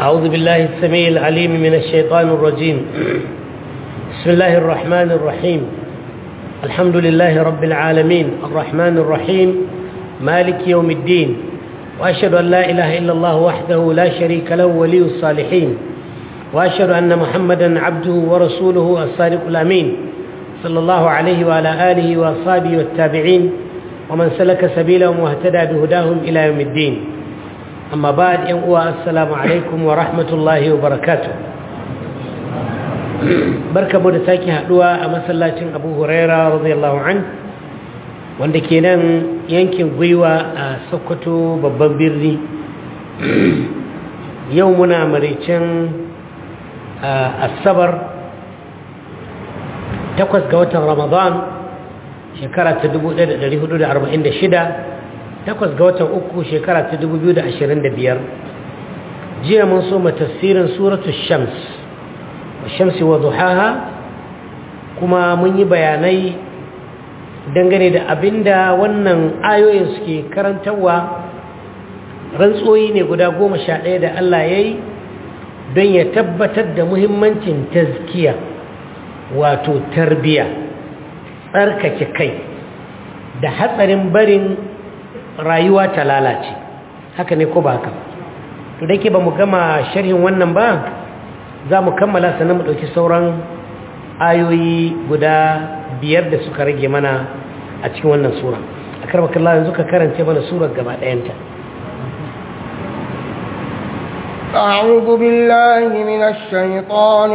أعوذ بالله السميع العليم من الشيطان الرجيم بسم الله الرحمن الرحيم الحمد لله رب العالمين الرحمن الرحيم مالك يوم الدين وأشهد أن لا إله إلا الله وحده لا شريك له ولي الصالحين وأشهد أن محمدا عبده ورسوله الصادق الأمين صلى الله عليه وعلى آله وأصحابه والتابعين ومن سلك سبيلهم واهتدى بهداهم إلى يوم الدين أما بعد ينقوى السلام عليكم ورحمة الله وبركاته بركة مدساكي هدوى أمسلاتين أبو هريرة رضي الله عنه wanda ke nan yankin gwiwa a sokoto babban birni yau muna maricin asabar takwas ga watan ramadan shekara ta 1446 takwas ga watan uku shekara ta 2025 jiya mun so tafsirin suratu shams wa shamsi wa duhaha kuma mun yi bayanai dangane da abinda wannan ayoyin suke karantarwa rantsoyi ne guda goma sha ɗaya da Allah ya yi don ya tabbatar da muhimmancin tazkiya wato tarbiya tsarkake kai da hatsarin barin rayuwa ta lalace haka ne ko ba haka to da ke ba mu gama sharhin wannan ba za mu kammala sannan mu ɗauki sauran ayoyi guda biyar da suka rage mana a cikin wannan sura a karbakallah yanzu ka karance mana surar gaba ɗayanta أعوذ بالله من الشيطان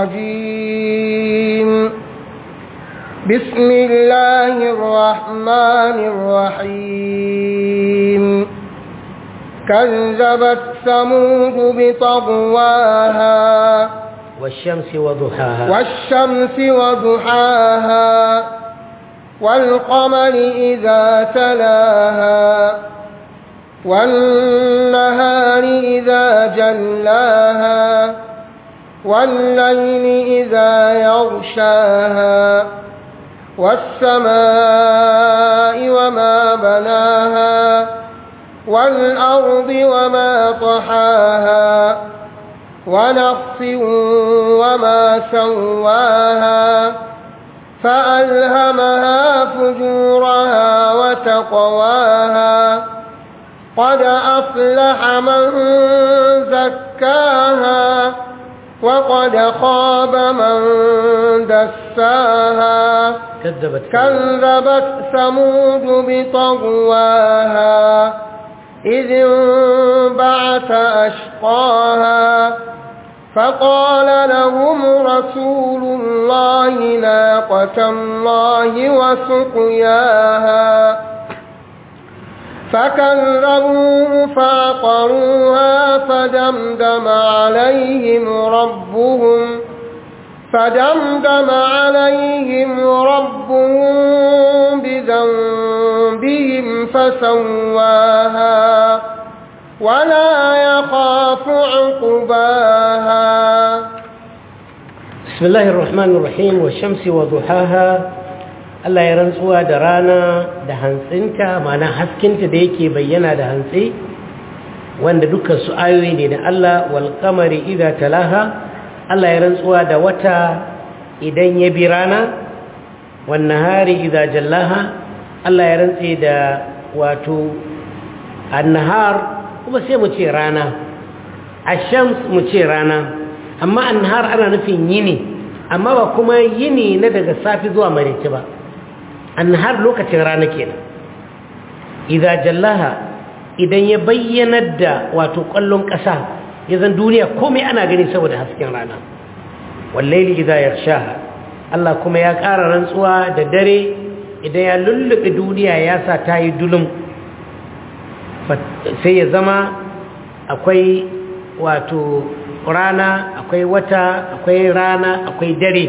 الرجيم بسم الله الرحمن الرحيم كذبت ثمود بطغواها والشمس وضحاها والشمس وضحاها والقمر إذا تلاها والنهار إذا جلاها والليل إذا يغشاها والسماء وما بناها والأرض وما طحاها ونفس وما سواها فألهمها فجورها وتقواها قد أفلح من زكاها وقد خاب من دساها كذبت كذبت ثمود بطغواها إذ انبعث أشقاها فقال لهم رسول الله ناقة الله وسقياها فكذبوه فعقروها فدمدم عليهم ربهم فدمدم عليهم ربهم بذنبهم فسواها ولا يخاف عقباها بسم الله الرحمن الرحيم والشمس وضحاها Allah ya rantsuwa da rana da hantsinta mana haskinta da yake bayyana da hantsi wanda dukkan su ayoyi ne da Allah wal qamari idza talaha Allah ya rantsuwa da wata idan ya bi rana wan nahari idza jallaha Allah ya rantse da wato an-nahar kuma sai mu ce rana ash-shams mu ce rana amma an-nahar ana nufin yini amma ba kuma yini na daga safi zuwa maraice ba har lokacin rana kenan idza jallaha idan ya bayyanar da wato kallon ƙasa ya zan duniya komai ana gani saboda hasken rana wallaili idza yarshaha Allah kuma ya ƙara rantsuwa da dare idan ya lullube duniya ya sa ta yi dulum sai ya zama akwai wato rana akwai wata akwai rana akwai dare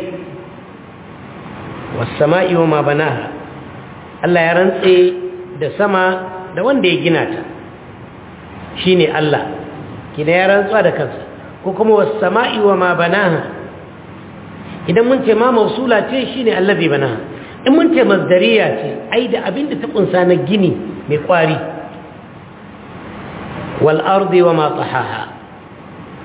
wasama'i wa ma banaha Allah ya rantse da sama da wanda ya gina ta shine Allah kina ya rantsuwa da kansa ko kuma wasama'i wa ma banaha idan mun ce ma mausula ce shine allazi banaha in mun ce masdariya ce ai da abinda ta kunsa na gini mai kwari wal ardi wa ma tahaha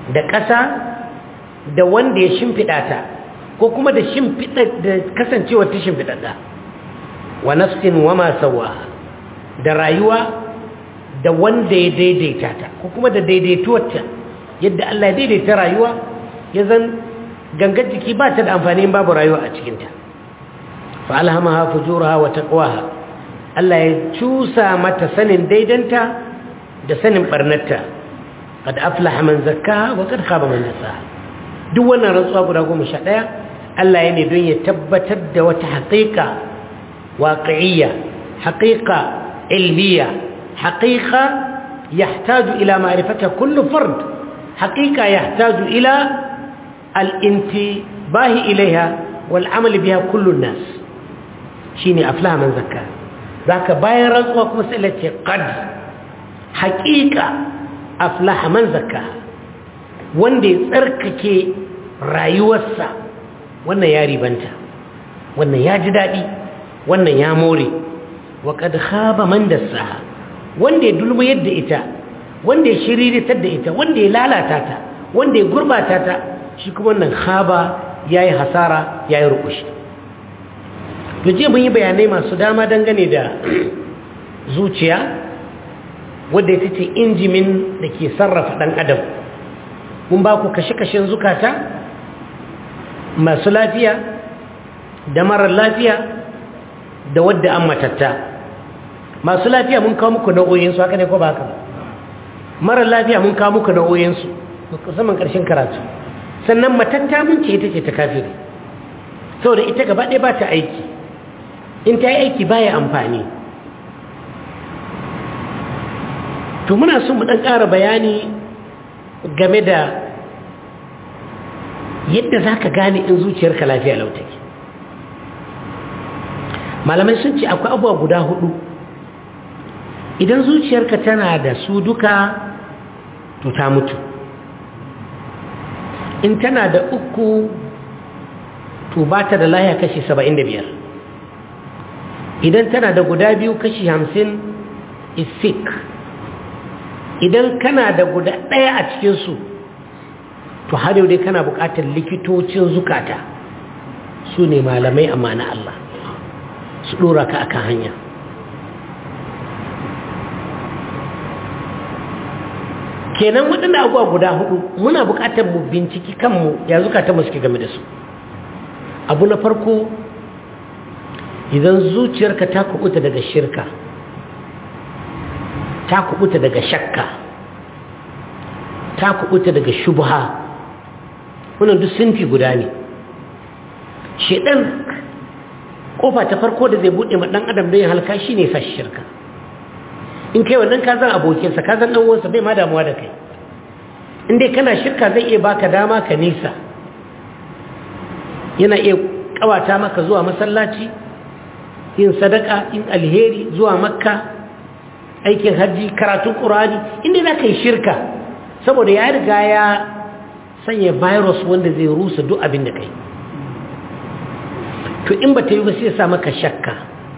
da ƙasa da wanda ya shimfiɗa ta ko kuma da shimfiɗa da kasancewar ta shimfiɗaɗa wa nafsin wa ma sawaha da rayuwa da wanda ya daidaita ta ko kuma da daidaituwarta yadda Allah ya daidaita rayuwa ya zan gangar jiki ba ta da amfani babu rayuwa a cikinta fa alhamaha fujuraha wa taqwaha Allah ya cusa mata sanin daidanta da sanin barnatta qad aflaha man zakkaha wa qad khaba man dassaha duk wannan rantsuwa guda 11 Allah ya ne don ya tabbatar da wata haƙiƙa waqi'iyya haƙiƙa ilmiya haƙiƙa yahtaju ila ma'rifata kullu fard haƙiƙa yahtaju ila al-intibahi ilaiha wal amal biha kullu nas shine aflaha man zakkaha zaka bayan rantsuwa kuma sai Allah ce qad haqiqa aflaha man zakka wanda ya tsarkake rayuwarsa wannan ya ribanta wannan ya ji dadi wannan ya more wa qad khaba man dassaha wanda ya dulmu yadda ita wanda ya shiriritar da ita wanda ya lalata ta wanda ya gurbata ta shi kuma wannan khaba yayi hasara yayi rukushi to je mun yi bayanai masu dama dangane da zuciya wadda ita ce injimin da ke sarrafa ɗan adam mun ba ku kashe-kashen zukata masu lafiya da marar lafiya da wadda an matatta masu lafiya mun kawo muku nau'o'insu haka ne ko ba haka marar lafiya mun kawo muku nau'o'insu musamman ƙarshen karatu sannan matatta mun ce ita ce ta kafiri saboda ita gaba ɗaya ba ta aiki in ta yi aiki baya amfani to muna son mu ɗan ƙara bayani game da yadda za ka gane in zuciyarka lafiya lautaki malamai sun ce akwai abuwa guda hudu idan zuciyarka tana da su duka to ta mutu in tana da uku to ba ta da lahiya kashi saba'in da biyar idan tana da guda biyu kashi hamsin isik idan kana da guda ɗaya a cikinsu to har yau dai kana buƙatar likitocin zukata su ne malamai amma na Allah su ɗora ka akan hanya kenan waɗanda abuwa guda hudu muna buƙatar mu binciki kanmu ya zukata mu suke game da su abu na farko idan zuciyarka ta kubuta daga shirka ta kubuta daga shakka ta kubuta daga shubha wannan duk sinfi guda ne shedan kofa ta farko da zai bude ma dan adam don ya halka shine sa shirka in kai wannan ka zan abokinsa ka zan dan uwansa bai ma damuwa da kai in dai kana shirka zai iya baka dama ka nisa yana iya kawata maka zuwa masallaci yin sadaka in alheri zuwa makka aikin hajji karatun ƙurani inda za ka yi shirka saboda ya riga ya sanya virus wanda zai rusa duk abin da kai to in ba ta yi ba sai sa maka shakka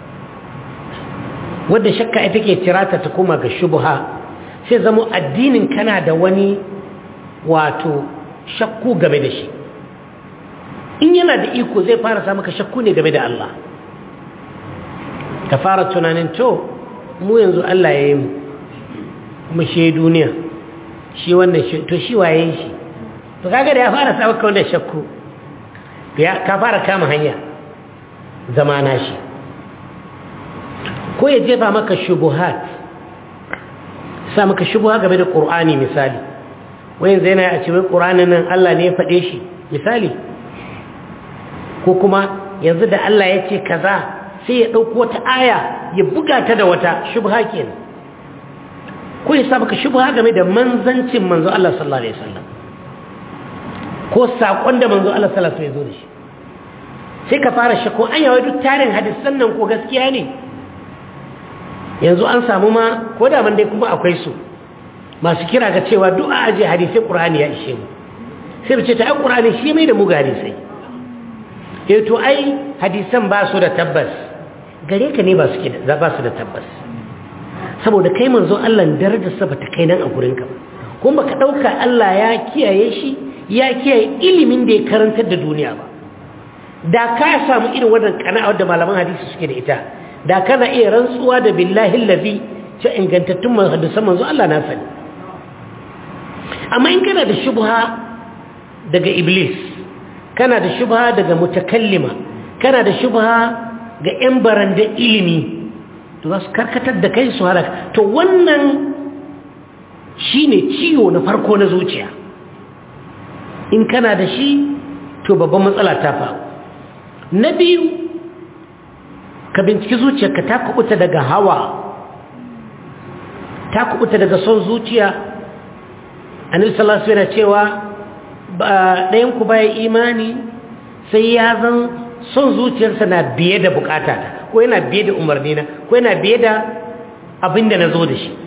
wadda shakka ita ke tirata ta koma ga shubuha sai zama addinin kana da wani wato shakku game da shi in yana da iko zai fara sa maka shakku ne game da Allah ka fara tunanin to mu yanzu Allah ya yi mu kuma shi duniya shi wannan shi to shi waye shi to kaga da ya fara sa maka wannan shakku to ya ka fara kama hanya zamana shi ko ya jefa maka shubuhat sa maka shubuha game da Qur'ani misali wayan zai na a ce wai Qur'anin nan Allah ne ya faɗe shi misali ko kuma yanzu da Allah ya ce kaza sai ya ɗauko wata aya ya buga ta da wata shubha kenan ko ya sa maka shubha game da manzancin manzo Allah sallallahu alaihi wasallam ko sakon da manzo Allah sallallahu alaihi wasallam ya zo da shi sai ka fara shakko an yawa duk tarin hadisan nan ko gaskiya ne yanzu an samu ma ko da man dai kuma akwai su masu kira ga cewa duk a aje hadisai qur'ani ya ishe mu sai mu ce ta ai qur'ani shi mai da mu ga hadisai eh to ai hadisan ba su da tabbas gare ka ne ba su ba su da tabbas saboda kai manzo Allah darajar sa bata kai nan a gurin ka kuma baka ɗauka Allah ya kiyaye shi ya kiyaye ilimin da ya karantar da duniya ba da ka samu irin wannan kana'a da malaman hadisi suke da ita da kana iya rantsuwa da billahi allazi ce ingantattun hadisan manzo Allah na sani amma in kana da shubha daga iblis kana da shubha daga mutakallima kana da shubha ga yan baranda ilimi to za su karkatar da kai su halaka to wannan shine ciwo na farko na zuciya in kana da shi to babban matsala ta faru na biyu ka binciki zuciyarka ta kubuta daga hawa ta kubuta daga son zuciya anil salasu yana cewa ɗayanku baya imani sai ya zan son zuciyarsa na biye da bukata ko yana biye da umarni na ko yana biye da abin da na zo da shi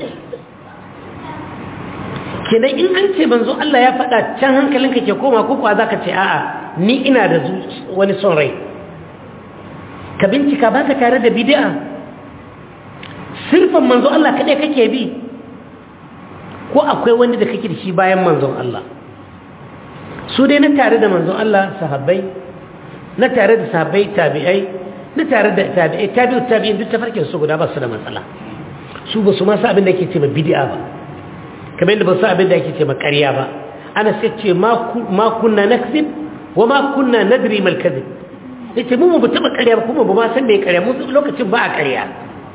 kenan in an ce banzo Allah ya faɗa can hankalinka ke koma ko kuwa za ka ce a'a ni ina da wani son rai ka bincika ba ka tare da bid'a sirfan manzo Allah kaɗai kake bi ko akwai wani da kake da shi bayan manzon Allah su dai na tare da manzon Allah sahabbai na tare da sahabbai tabi'ai na tare da tabi'ai tabi'u tabi'in duk tafarkin su guda ba su da matsala su ba su ma sa abin da yake ce ma bid'a ba kamar yadda ba su abin da yake ce ma ƙarya ba ana sai ce ma kunna nakzib wa ma kunna nadri mal kadhib yace mu ba taba ƙarya ba kuma ba ma san me ƙarya mu lokacin ba a ƙarya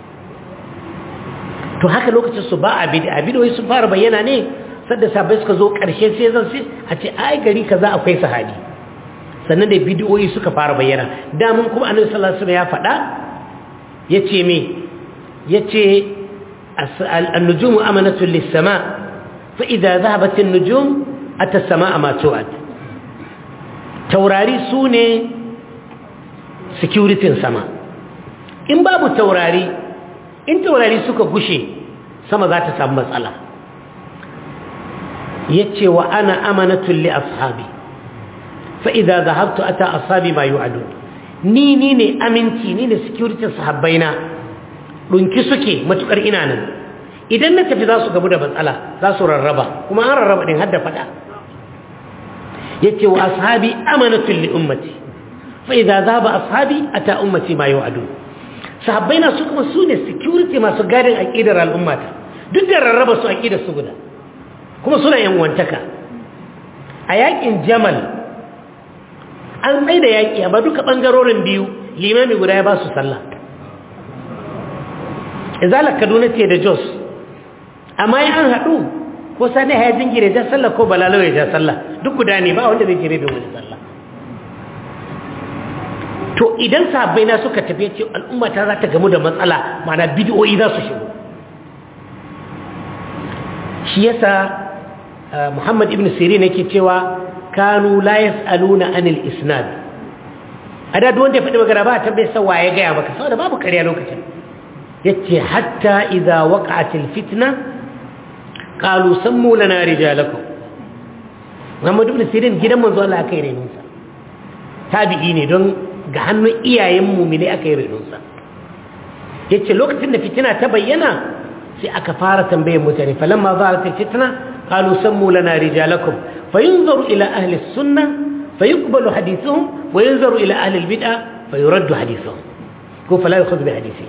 to haka lokacin su ba a bid'a bid'o'i sun fara bayyana ne sadda sabai suka zo ƙarshe sai zan sai a ce ai gari kaza akwai sahabi sannan da bid'o'i suka fara bayyana da mun kuma annabi sallallahu alaihi wasallam ya faɗa yace me yace an-nujumu amanatun lis-sama fa idza dhahabat an-nujum ata as-samaa ma tu'ad taurari sune security sama in babu taurari in taurari suka gushe sama za ta samu matsala yace wa ana amanatun li ashabi fa idza dhahabtu ata ashabi ma yu'adun ni ni ne aminci ni ne security sahabbaina dunki suke matukar ina nan idan na tafi za su gabu da matsala za su rarraba kuma an rarraba din har da fada yace wa ashabi amanatun li ummati fa idza dhaba ashabi ata ummati ma yu'adun sahabbaina su kuma su ne security masu gadin aqidar al'ummata duk da rarraba su aqidar su guda kuma suna yan wantaka a yakin jamal an tsaye da yaki amma duka bangarorin biyu limami guda ya ba su sallah izalar kaduna ce da jos amma an haɗu ko sani ya jingire ja sallah ko balalo ya ja sallah duk guda ne ba wanda zai jire bin wani sallah to idan sahabbai na suka tafi ce al'umma ta za ta gamu da matsala mana bidiyoyi za su shigo shi yasa Muhammad ibn Sirin yake cewa kanu la yasaluna anil isnad ada duk wanda ya faɗi magana ba ta bai san waye ga ya maka saboda babu ƙarya lokacin yace hatta idza waqa'atil fitna qalu sammu lana rijalakum Muhammad ibn Sirin gidan manzo Allah aka yi renunsa tabi'i ne don ga hannun iyayen mumine aka yi renunsa yace lokacin da fitina ta bayyana sai aka fara tambayar mutane falamma zalatil fitna qalu sammu lana rijalakum fayunzaru ila ahli sunnah fayuqbalu hadithuhum wa yunzaru ila ahli albid'ah fayuraddu hadithuhum ko fala yukhadhu bi hadithi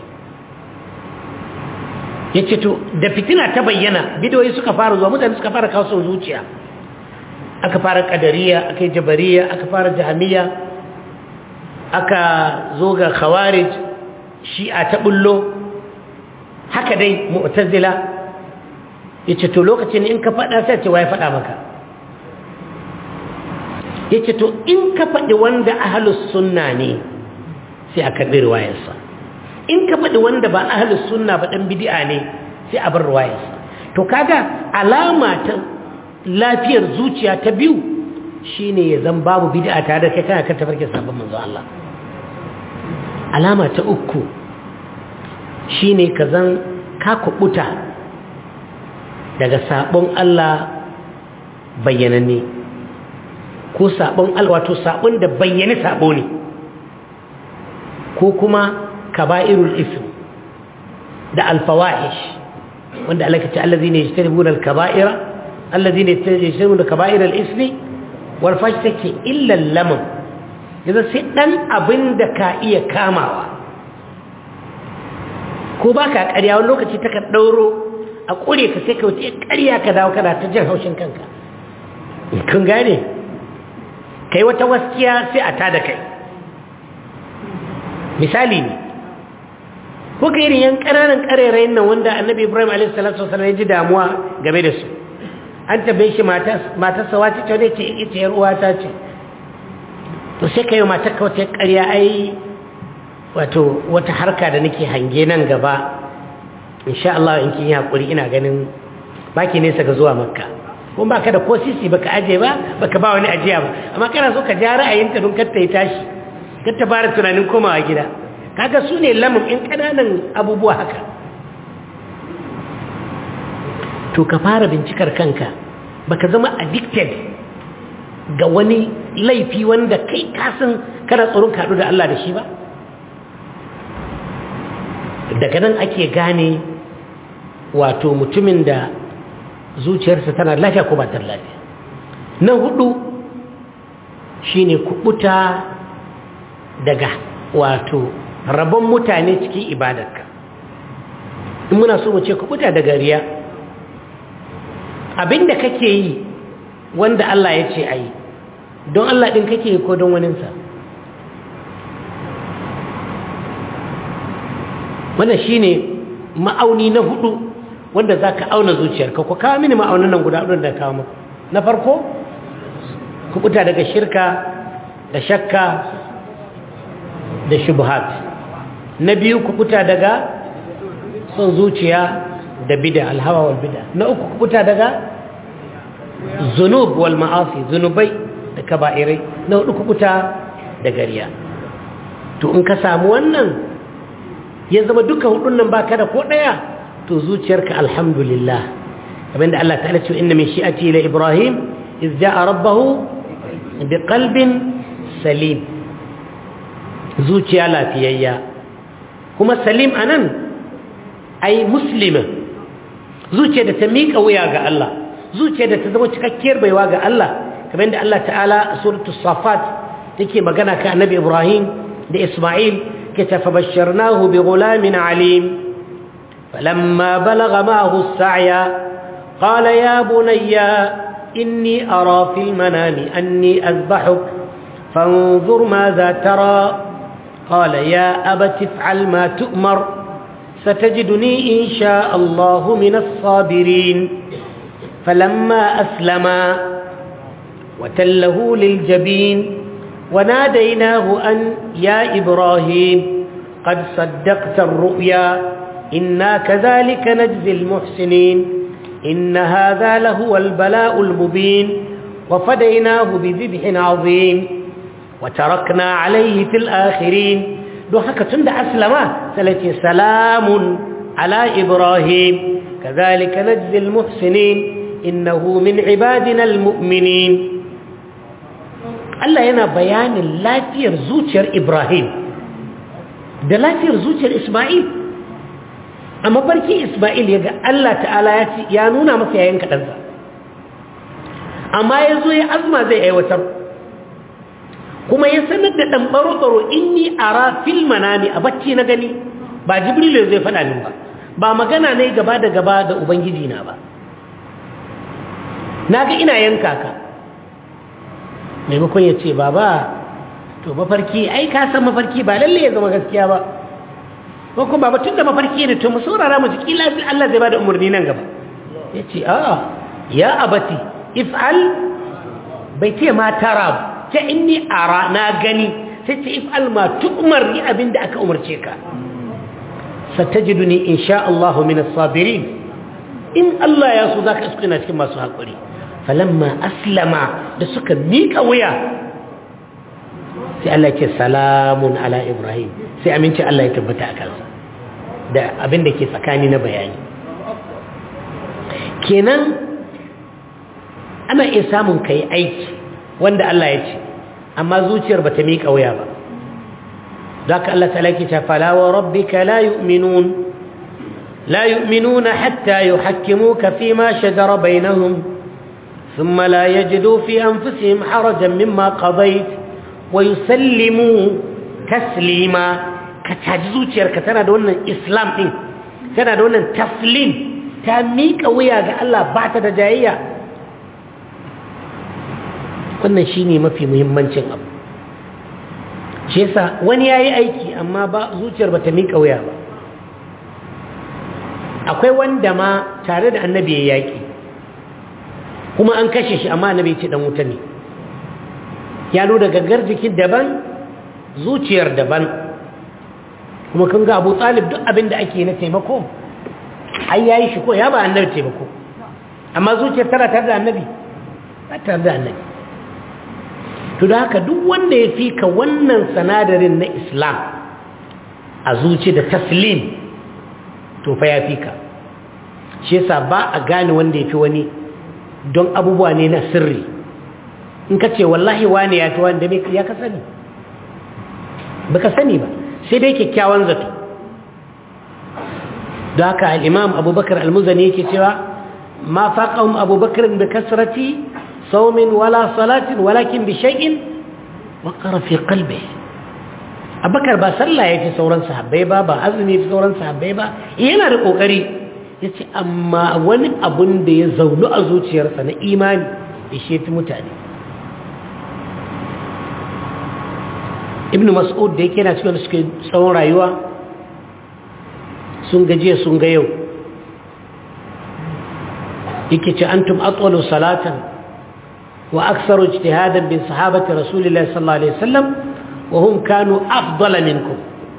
yace to da fitina ta bayyana bidoyi suka fara zuwa mutane suka fara kawo son zuciya aka fara qadariya aka jabariya aka fara jahmiya aka zo ga khawarij shi'a ta bullo haka dai mu'tazila yace to lokacin in ka fada sai ce wai fada maka yace to in ka fadi wanda ahlus sunna ne sai aka bi riwayarsa in ka fadi wanda ba ahlus sunna ba dan bid'a ne sai a bar riwayarsa to kaga alama ta lafiyar zuciya ta biyu shine ya zan babu bid'a tare da kai kana kan tafarkin sabon manzo Allah alama ta uku shine ka zan ka kubuta daga sabon Allah bayyananne ko sabon Allah wato sabon da bayyane sabo ne ko kuma kaba'irul ism da alfawahish wanda Allah ya ce allazina yajtanibuna alkaba'ira allazi ne ta je da kaba'ir al-ismi wal fash take illa lamam yanzu sai dan abin da ka iya kamawa ko ba ka ƙarya wani lokaci ta ka ɗauro a ƙure ka sai ka wuce ƙarya ka dawo kana ta jin haushin kanka kun gane kai wata waskiya sai a tada kai misali ne ko ka irin yan ƙananan ƙarerayin nan wanda annabi ibrahim a.s. ya ji damuwa game da su an tabe shi matarsa wata ta wadda ce ita yar uwata ce to sai ka yi matar ka wata ƙarya ai wato wata harka da nake hange nan gaba insha Allah in kin yi hakuri ina ganin baki nesa ga zuwa makka kuma baka da ko sisi baka aje ba baka ba wani ajiya ba amma kana so ka ja ra'ayinta don kar ta yi tashi kar ta fara tunanin komawa gida kaga su ne lamun in kananan abubuwa haka to ka fara bincikar kanka baka zama addicted ga wani laifi wanda kai kasan kana tsoron kaɗu da Allah da shi ba daga nan ake gane wato mutumin da zuciyarsa tana lafiya ko ba ta lafiya na hudu shine kubuta daga wato rabon mutane cikin ibadarka in muna so mu ce kubuta daga riya abinda kake yi wanda Allah ya ce ayi don Allah din kake yi ko don waninsa wannan shine ma'auni na hudu wanda za ka auna zuciyarka ku kawo mini ma'aunin nan guda ɗin da kawo muku na farko kubuta daga shirka da shakka da shubhat na biyu kubuta daga son zuciya da bida alhawa wal bida na uku kubuta daga zunub wal ma'asi zunubai da kaba'irai na hudu kubuta da gariya to in ka samu wannan ya zama duka hudun nan baka da ko daya to zuciyarka alhamdulillah abinda Allah ta'ala ce inna min shi'ati ila ibrahim iz ja'a rabbahu biqalbin salim zuciya lafiyayya kuma salim anan ai muslima zuciya da ta miƙa wuya ga Allah zuciya da ta zama cikakkiyar baiwa ga Allah kamar yadda Allah ta'ala a suratul safat take magana ka annabi ibrahim da isma'il كتف فبشرناه بغلام عليم فلما بلغ معه السعي قال يا بني إني أرى في المنام أني أذبحك فانظر ماذا ترى قال يا أبت افعل ما تؤمر ستجدني إن شاء الله من الصابرين فلما أسلما وتله للجبين وناديناه أن يا إبراهيم قد صدقت الرؤيا إنا كذلك نجزي المحسنين إن هذا لهو البلاء المبين وفديناه بذبح عظيم وتركنا عليه في الآخرين دوحك تند أسلما سلتي سلام على إبراهيم كذلك نجزي المحسنين إنه من عبادنا المؤمنين Allah yana bayanin lafiyar zuciyar Ibrahim da lafiyar zuciyar Ismail a mafarki Ismail ya ga Allah ta'ala ya ci ya nuna masa yayin kaɗansa amma ya zo ya azma zai aiwatar kuma ya sanar da ɗan ɓaro-ɓaro inni ara fil manami a bacci na gani ba jibrilu zai faɗa min ba ba magana ne gaba da gaba da ubangiji na ba na ga ina yanka ka maimakon ya ce baba to mafarki ai ka san mafarki ba lalle ya zama gaskiya ba ko kuma baba tun da mafarki ne to mu saurara mu ji kila Allah zai bada umarni nan gaba ya ce a ya abati if'al bai ce ma tara ta inni ara na gani sai ce if'al ma tu'mar ni abinda aka umarce ka satajiduni insha Allah min as-sabirin in Allah ya so zaka iskuna cikin masu hakuri falamma aslama da suka miƙa wuya sai Allah ce salamun ala Ibrahim sai aminci Allah ya tabbata a kansa da abin da ke tsakani na bayani kenan ana iya samun kai aiki wanda Allah ya ce amma zuciyar ba ta miƙa wuya ba ذاك الله تعالى كتاب فلا وربك لا يؤمنون لا يؤمنون حتى يحكموك فيما شجر بينهم ثم لا يجدوا في أنفسهم حرجا مما قضيت ويسلموا تسليما كتجزو تشيرك تنا دون إسلام إن تنا دون تسليم تاميك ويا الله بعد دجاية wannan shine mafi muhimmancin abu shi yasa wani yayi aiki amma ba zuciyar bata mika wuya ba akwai wanda ma tare da annabi ya yaki kuma an kashe shi amma annabi ce dan wuta ne ya nuna gaggar jikin daban zuciyar daban kuma kun ga Abu Talib duk abin da ake na taimako ai yayi shi ko ya ba annabi taimako amma zuciyar tana tare da annabi ba tare da annabi to da haka duk wanda ya fika wannan sanadarin na Islam a zuci da taslim to fa ya fika shi yasa ba a gane wanda ya fi wani don abubuwa ne na sirri in ka ce wallahi wane ya fi wanda ya ka sani ba ka sani ba sai dai kyakkyawan zato da haka al'imam abubakar al-muzani yake cewa ma faƙahun abubakar da kasrati saumin wala salatin walakin bi shay'in wa fi qalbi abubakar ba sallah ya fi sauran sahabbai ba ba azumi ya fi sauran sahabbai ba yana da ƙoƙari ya ce amma wani abun da ya zaunu a zuciyarsa na imani ya shefi mutane ibn mas'ud da yake na cikin da suke tsawon rayuwa sun gajiya sun ga yau yake ce antum atwalu salatan wa aksaru ijtihadan bin sahabati rasulillahi sallallahu alaihi wasallam wa hum kanu afdala minkum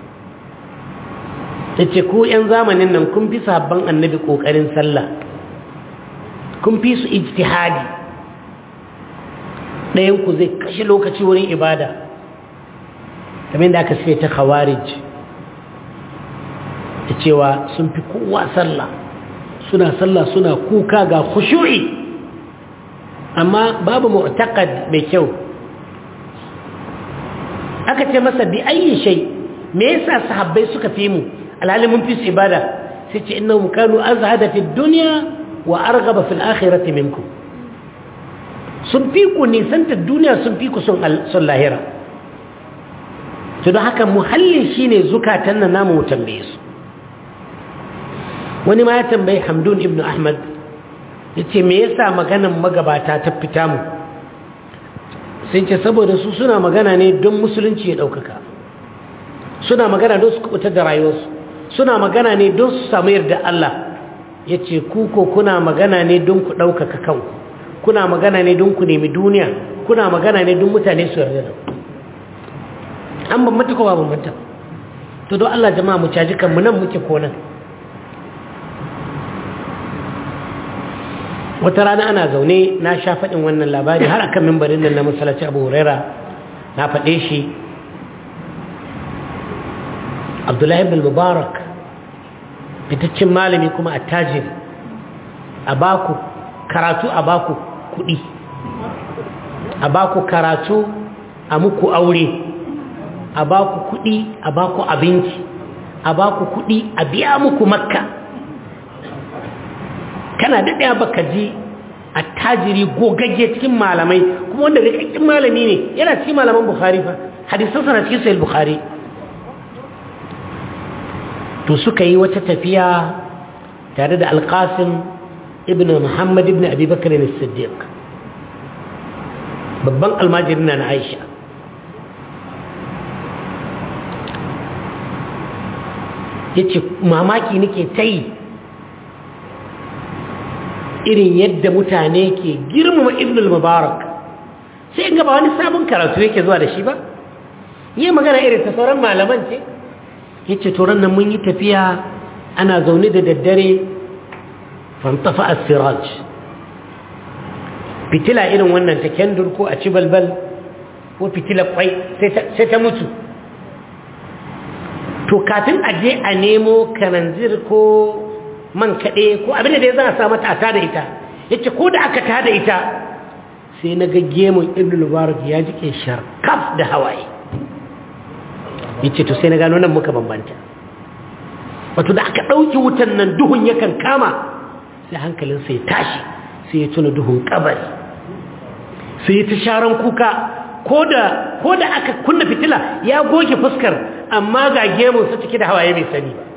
tace ku yan zamanin nan kun fi sahabban annabi kokarin sallah kun fi su ijtihadi ɗayan ku zai kashe lokaci wurin ibada kamar da aka sai ta khawarij da cewa sun fi kowa sallah suna sallah suna kuka ga khushu'i amma babu mu'taqad mai kyau aka ce masa bi ayi shay me yasa sahabbai suka fi mu alhali mun fi su ibada sai ce innahum kanu azhada fi dunya wa arghaba fil akhirati minkum sun fi ku nisanta duniya sun fi ku son lahira to don haka muhallin shine zukatan nan namu mu tambaye su wani ma ya tambayi hamdun ibn ahmad ya ce me yasa maganan magabata ta fita mu sai ce saboda su suna magana ne don musulunci ya ɗaukaka suna magana don su kubutar da rayuwarsu suna magana ne don su samu yarda Allah ya ce kuko kuna magana ne don ku ɗaukaka kanku kuna magana ne don ku nemi duniya kuna magana ne don mutane su yarda da ku an bambanta ko ba bambanta to don Allah jama'a mu caji kanmu nan muke ko nan wata rana ana zaune na sha faɗin wannan labari har akan mimbarin nan na masallaci Abu Huraira na faɗe shi Abdullahi ibn Mubarak fitaccen malami kuma attajiri a baku karatu a baku kuɗi a baku karatu a muku aure a ba ku kuɗi a ba ku abinci a ba ku kuɗi a biya muku makka kana daɗaya baka ji a tajiri gogagge cikin malamai kuma wanda rikakken malami ne yana cikin malaman bukhari fa hadisansa na cikin sayil bukhari to suka yi wata tafiya tare da alƙasim ibn muhammad ibn abubakar ne siddiq babban almajirin na aisha ya ce mamaki nake ta yi irin yadda mutane ke girmama ibnul mubarak sai in gaba wani sabon karatu yake zuwa da shi ba yi magana irin ta sauran malaman ce ya ce turan nan mun yi tafiya ana zaune da daddare fantafa a siraj fitila irin wannan ta kendur ko a ci balbal ko fitila kwai sai ta mutu to kafin a je a nemo kananzir ko man kaɗe ko abin da ya za a sa mata a tada ita ya ce ko da aka tada ita sai na ga gemun ibn mubarak ya jike sharkaf da hawaye ya ce to sai na gano nan muka bambanta wato da aka ɗauki wutan nan duhun yakan kama sai hankalinsa ya tashi sai ya tuna duhun kabari su yi ta sharan kuka ko da aka kunna fitila ya goge fuskar amma ga gemun su cike da hawaye mai sani ba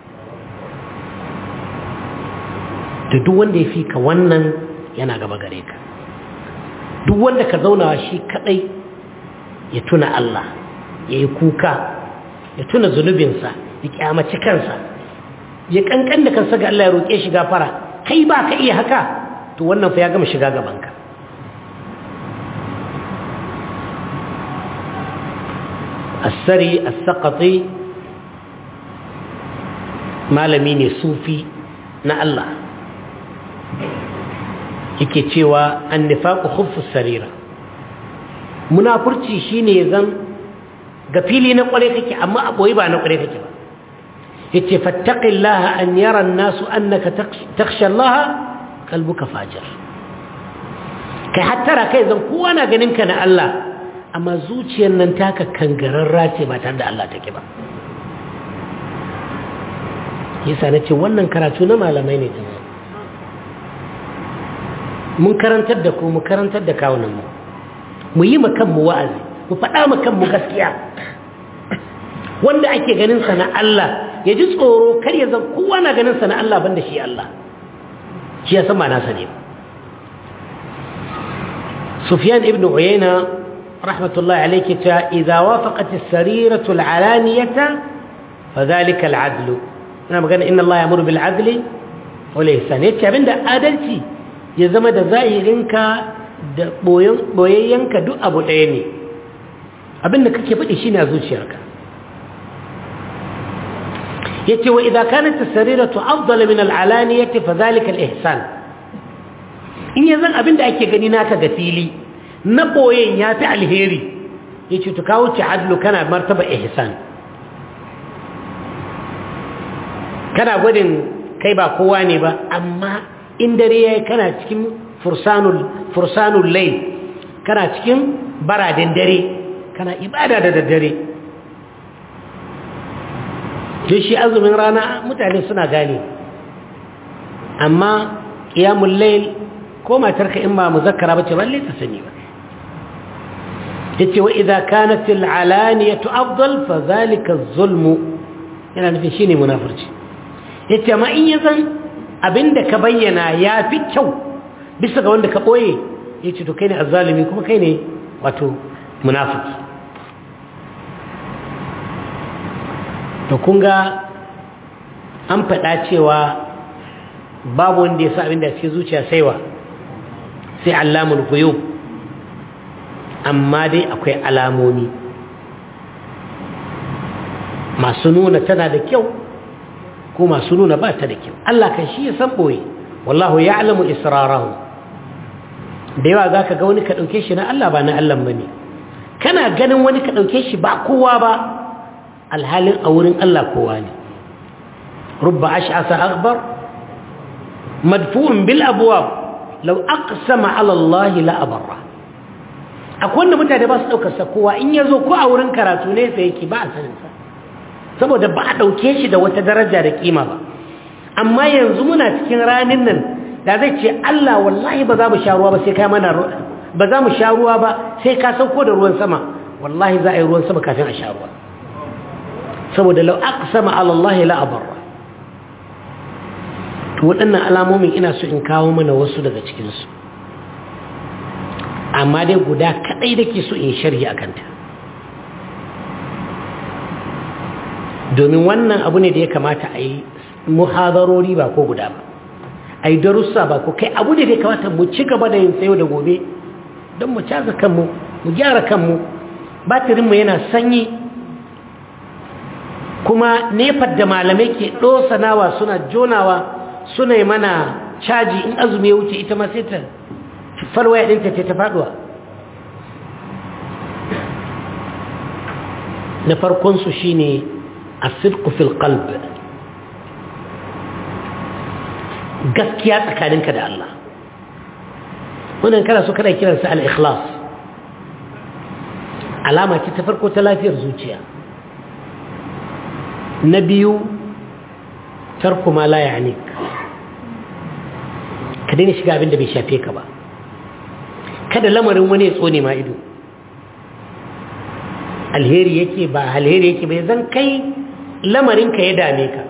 da duk wanda ya fi ka wannan yana gaba gare ka duk wanda ka zauna shi kadai ya tuna Allah ya yi kuka ya tuna zunubinsa ya kyamaci kansa ya kankan da kansa ga Allah ya roƙe shi gafara kai ba ka iya haka to wannan fa ya gama shiga gabanka السري السقطي malami ne sufi na Allah yake cewa annifaqu khuffu sarira munafurci shine zan ga fili na kware kake amma a boye ba na kware kake ba yace fattaqillaha an yara an-nasu annaka takhsha Allah qalbuka fajir kai hattara kai zan kowa na ganin ka na Allah amma zuciyar nan taka kangararra ce ba tare da Allah take ba yasa nace wannan karatu na malamai ne jama'a mun karantar da ku mu karantar da kawunan mu mu yi makan mu wa'azi mu faɗa makan mu gaskiya wanda ake ganin sa na Allah ya ji tsoro kar ya zan kowa na ganin sa na Allah banda shi Allah shi ya san ma nasa ne Sufyan ibn Uyayna rahmatullahi alayhi ta idza wafaqat as-sariratu al-alaniyata fadhalika al-'adl ina magana inna Allah ya'muru bil 'adli wal ihsan yace abinda adalci ya zama da zahirinka da boyayyanka duk abu ɗaya ne abinda kake faɗi shi a zuciyarka ya ce wa idan kanat sariratu afdala min al'alaniyati fa zalika al-ihsan in yanzu abinda ake gani naka ga fili na boyen ya fi alheri ya ce to kawo ci adlu kana martaba ihsan kana gwadin kai ba kowa ne ba amma in dare yayi kana cikin fursanul fursanul layl kana cikin baradin dare kana ibada da daddare to shi azumin rana mutane suna gane amma qiyamul layl ko matarka in ba muzakkara bace balle ta sani ba yace wa idza kanat al alaniyatu afdal fa zalika az-zulm yana nufin shine munafurci yace amma in yazan abinda ka bayyana yafi kyau bisa ga wanda ka boye yace to kai ne azzalimi kuma kai ne wato munafiki to kun ga an faɗa cewa babu wanda ya sa abin da cikin zuciya saiwa sai alamul guyub amma dai akwai alamomi masu nuna tana da kyau ko masu nuna ba ta da kyau Allah kan shi ya san ɓoye wallahu ya alamu israrahu da yawa za ka ga wani ka ɗauke shi na Allah ba na Allah ba ne kana ganin wani ka ɗauke shi ba kowa ba alhalin a wurin Allah kowa ne rubba ash'asa akbar madfu'un bil abwab law aqsama ala Allah la abarra akwai wanda mutane ba su daukar sa kowa in yazo ko a wurin karatu ne sai yake ba a sanin sa saboda ba a dauke shi da wata daraja da kima ba amma yanzu muna cikin ranin nan da zai ce Allah wallahi ba za mu sha ruwa ba sai ka mana ba za mu sha ruwa ba sai ka sauko da ruwan sama wallahi za a yi ruwan sama kafin a sha ruwa saboda lau aqsama ala Allah la abarra to waɗannan alamomin ina so in kawo mana wasu daga cikin su amma dai guda kadai dake so in sharhi akan ta domin wannan abu ne da ya kamata a yi muhadarori ba ko guda ba a yi darussa ba ko kai abu ne da ya kamata mu ci gaba da yin tsayo da gobe don mu caza kanmu mu gyara kanmu batirinmu yana sanyi kuma nefar da malamai ke ɗosanawa suna jonawa suna yi mana caji in azumi ya wuce ita ma sai ta falwaya ɗinta ce ta faɗuwa na farkonsu shi ne a fil qalb gaskiya tsakaninka da Allah wannan kana so kana kiransa al-ikhlas alama ce ta farko ta lafiyar zuciya na biyu tarku ma la ya'nik ka daina shiga abin da bai shafe ka ba kada lamarin wani ya tsone ma ido alheri yake ba alheri yake bai zan kai lamarinka ya dame ka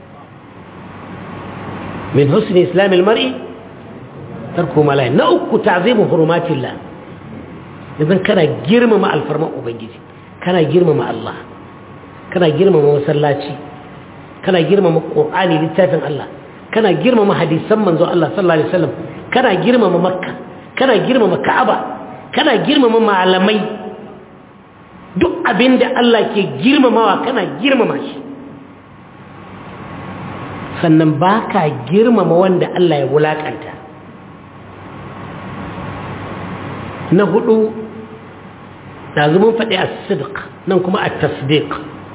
min husni islamil mar'i tarku malai na uku ta'zimu hurumatillah idan kana girmama alfarman ubangiji kana girmama Allah kana girmama masallaci kana girmama qur'ani littafin Allah kana girmama hadisan manzo Allah sallallahu alaihi wasallam kana girmama makka kana girmama ka'aba kana girmama malamai duk abinda Allah ke girmamawa kana girmama shi sannan baka girmama wanda Allah ya wulakanta na hudu ɗazu mun faɗi a sidq nan kuma a tasdiq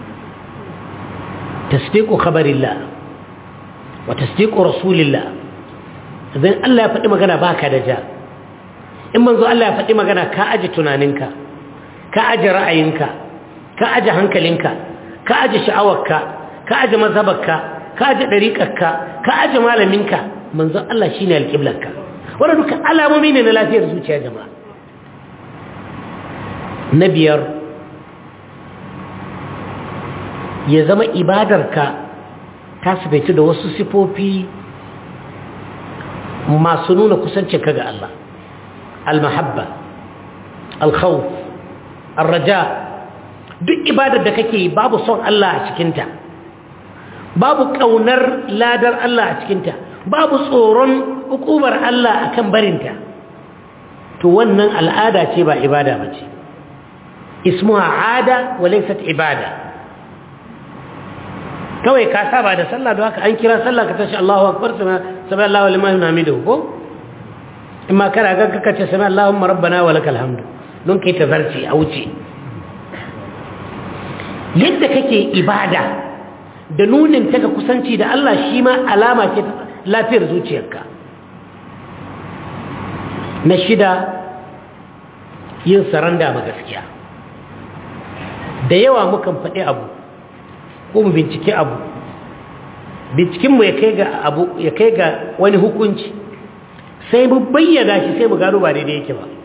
tasdiqu khabarillah wa tasdiqu rasulillah idan Allah ya faɗi magana baka da ja in manzo Allah ya faɗi magana ka aje tunaninka ka aje ra'ayinka ka aje hankalinka ka aje sha'awarka ka aje mazhabarka ka aje dariƙarka ka aje malaminka manzo Allah shine alƙiblarka wannan duka alamomi ne na lafiyar zuciya jama'a na biyar ya zama ibadarka ta sifaitu da wasu sifofi masu nuna kusancinka ga Allah al-mahabba al-khawf al-raja duk ibadar da kake yi babu son Allah a cikinta babu ƙaunar ladar Allah a cikinta babu tsoron hukumar Allah akan barinta to wannan al'ada ce ba ibada ba ce ismuha ada wa laysat ibada kawai ka saba da sallah don haka an kira sallah ka tashi Allahu akbar sami Allahu liman hamidu ko in ma kana ga kaka ce sami Allahumma rabbana wa lakal hamdu don kai tazarci a wuce yadda kake ibada da nunin ta ga kusanci da Allah shi ma alama ce lafiyar zuciyarka na shida yin saranda ma gaskiya da yawa mukan faɗi abu ko mu bincike abu bincikinmu ya kai ga abu ya kai ga wani hukunci sai mu bayyana shi sai mu gano ba daidai yake ba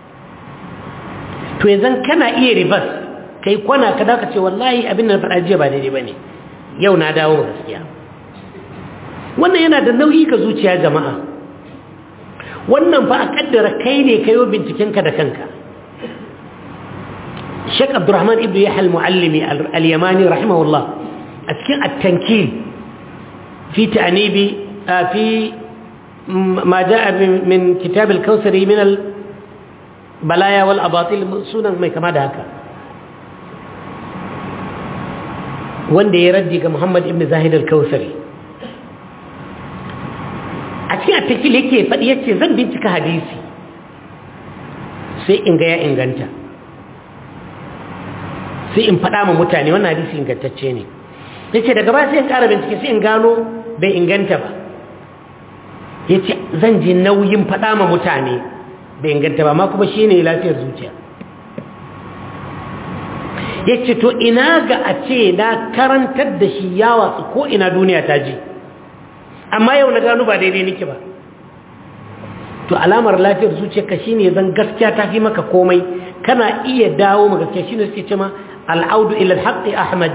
to yanzu kana iya ribas kai kwana ka daga ce wallahi abin da na faɗa jiya ba daidai ba ne yau na dawo gaskiya wannan yana da nauyi ga zuciya jama'a wannan fa a kaddara kai ne kayo bincikenka da kanka Sheikh Abdurrahman ibn Yahya al-Muallimi al-Yamani rahimahullah a cikin at-tankil fi ta'nibi fi ma jaa min kitab al-Kawthari min al-balaya wal abatil sunan mai kama da haka wanda ya raddi ga Muhammad ibn Zahid al-Kawthari a cikin at-tankil yake faɗi yace zan bincika hadisi sai in ga ya inganta sai in faɗa ma mutane wannan hadisi ingantacce ne ya ce daga ba sai in ƙara bincike sai in gano bai inganta ba ya ce zan ji nauyin faɗa ma mutane bai inganta ba ma kuma shi ne lafiyar zuciya ya ce to ina ga a ce na karantar da shi ya watsu ko ina duniya ta ji amma yau na gano ba daidai nake ba to alamar lafiyar zuciyarka shine zan gaskiya ta fi maka komai kana iya dawo ma gaskiya shine suke cewa al'audu ila al-haqqi ahmad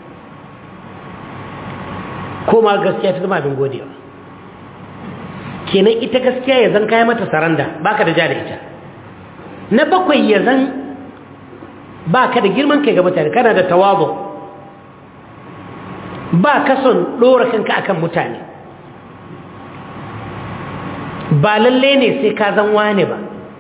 koma gaskiya ta zama abin godiya kenan ita gaskiya ya zan kai mata saranda baka da ja da ita na bakwai ya zan baka da girman kai ga mutane kana da tawazu ba ka son dora kanka akan mutane ba lalle ne sai ka zan wane ba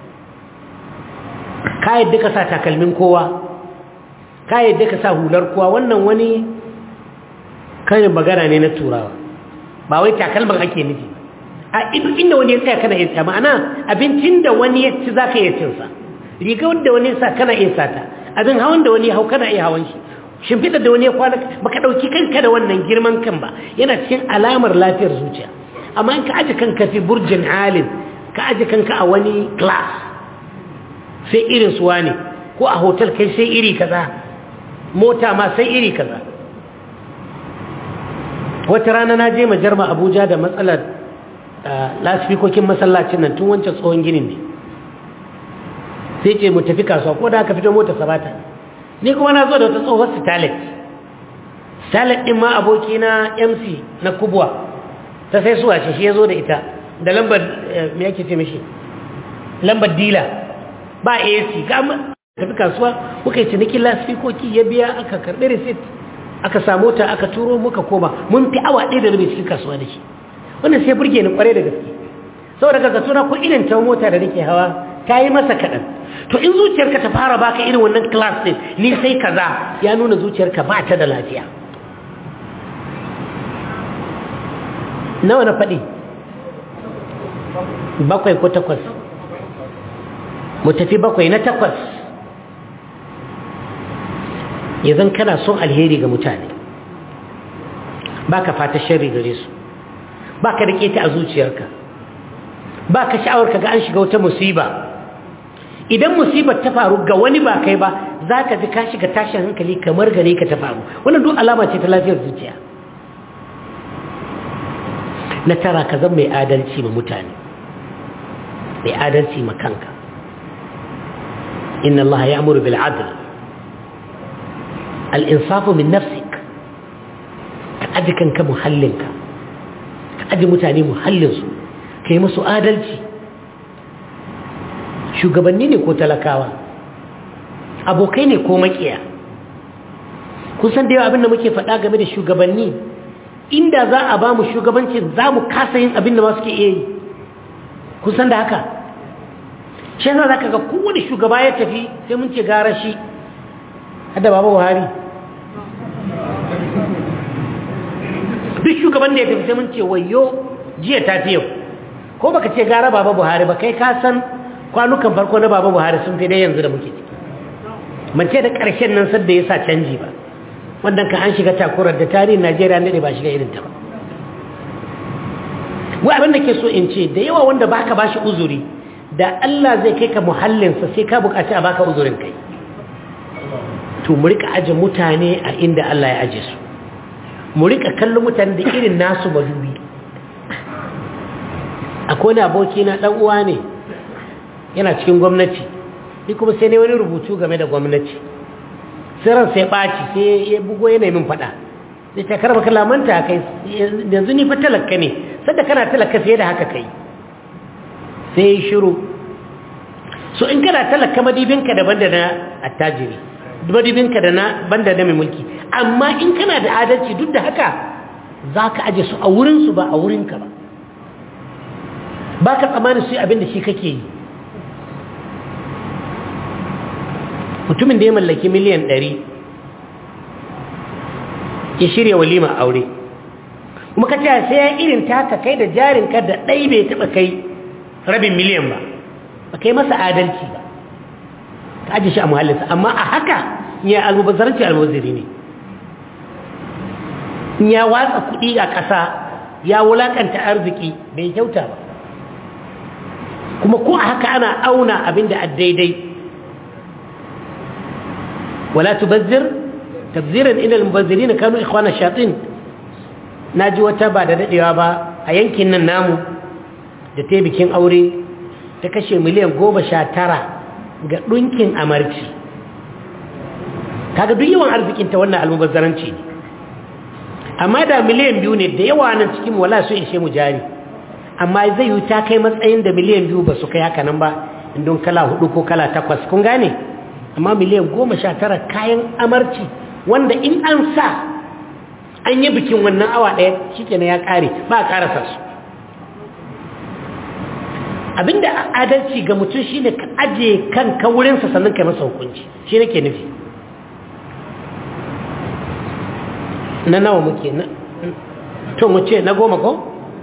ka yadda ka sa takalmin kowa ka yadda ka sa hular kowa wannan wani kanin magana ne na turawa ba wai takalman ake nufi a inda wani ya tsaya kana iya tsaya ma'ana abincin da wani ya ci za ka iya cinsa riga wanda wani ya sa kana iya sata abin hawan da wani ya hau kana iya hawan shi shimfiɗar da wani ya kwana ba ka ɗauki kanka da wannan girman kan ba yana cikin alamar lafiyar zuciya amma in ka aji kanka fi burjin alin ka aji kanka a wani class sai irin suwa ne ko a hotel kai sai iri kaza mota ma sai iri kaza wata rana na je majarma abuja da matsalar lasifikokin masallacin nan tun wancan tsohon ginin ne sai ce mu tafi kasuwa ko da aka fito mota sabata ni kuma na zo da wata tsohon stalet stalet ɗin ma aboki na mc na kubwa ta sai suwa ce shi ya zo da ita da lambar me yake ce mishi lambar dila ba ac ga tafi kasuwa muka yi cinikin lasfikoki ya biya aka karɓi receipt aka samu ta aka turo muka koma mun fi awa ɗaya da rabi cikin kasuwa da shi wannan sai burge ni kwarai da gaske saboda ka zato na ko irin ta mota da nake hawa ta yi masa kaɗan to in zuciyarka ta fara baka irin wannan class ɗin ni sai kaza ya nuna zuciyarka ba ta da lafiya nawa na faɗi bakwai ko takwas mu tafi bakwai na takwas zan kana son alheri ga mutane ba ka fata shari gare su ba ka rike ta a zuciyarka ba ka sha'awar ka ga an shiga wata musiba idan musibar ta faru ga wani ba kai ba za ka ji ka shiga tashin hankali kamar gare ka ta faru wannan duk alama ce ta lafiyar zuciya na tara ka zan mai adalci ma mutane mai adalci ma kanka inna Allah ya amuru bil adl al insafu min nafsik ka aji kanka muhallinka ka aji mutane muhallinsu ka yi musu adalci shugabanni ne ko talakawa abokai ne ko makiya kun san da yawa abinda muke faɗa game da shugabanni inda za a ba mu shugabancin za mu kasa yin abinda ma suke iya yi kun san da haka shi yasa za ka ga kowane shugaba ya tafi sai mun ce gara shi hada baba buhari duk shugaban da ya tafi sai mun ce wayo jiya ta fi yau ko baka ce gara baba buhari ba kai ka san kwanukan farko na baba buhari sun fi dai yanzu da muke ciki mace da ƙarshen nan sadda ya sa canji ba wannan ka an shiga takurar da tarihin najeriya ne ba shiga irin ta ba wai abin da ke so in ce da yawa wanda baka bashi uzuri da Allah zai kai ka muhallinsa sai ka bukaci a baka uzurin kai to mu rika aje mutane a inda Allah ya aje su mu rika kallon mutane da irin nasu madubi akwai wani aboki na dan uwa ne yana cikin gwamnati ni kuma sai ne wani rubutu game da gwamnati sai ran sai ɓaci sai ya bugo yana min faɗa sai ta karba kalamanta kai yanzu ni fa talaka ne sadda kana talaka fiye da haka kai sai ya shiru so in kana talaka madibinka daban da na attajiri madibinka da na banda da mai mulki amma in kana da adalci duk da haka za ka aje su a wurinsu ba a wurinka ba ba ka tsammanin su yi abin da shi kake yi mutumin da ya mallaki miliyan ɗari ya shirya walima aure kuma ka ce sai ya irin taka kai da jarinka da ɗai bai taɓa kai rabin miliyan ba ba kai masa adalci ba ka aji shi a muhallinsa amma a haka ya almubazzaranci almubaziri ne ya watsa kuɗi a ƙasa ya wulaƙanta arziki bai kyauta ba kuma ko a haka ana auna abin da a daidai ولا تبذر تبذيرا إن المبذرين كانوا إخوان الشياطين ناجي وتابع da dadewa ba a yankin nan namu da ta bikin aure ta kashe miliyan goma sha tara ga ɗunkin amarci kaga duk yawan arzikinta wannan almubazzaranci ne amma da miliyan biyu ne da yawa nan cikin wala su ishe mu jari amma zai yi ta kai matsayin da miliyan biyu ba su kai haka nan ba indon kala hudu ko kala takwas kun gane amma miliyan goma sha tara kayan amarci wanda in an sa an yi bikin wannan awa ɗaya shi ya ƙare ba a ƙarasa su abinda adalci ga mutum shi ne ka aje kan wurinsa sannan ka masa hukunci shi nake nufi na nawa muke na to mu ce na goma ko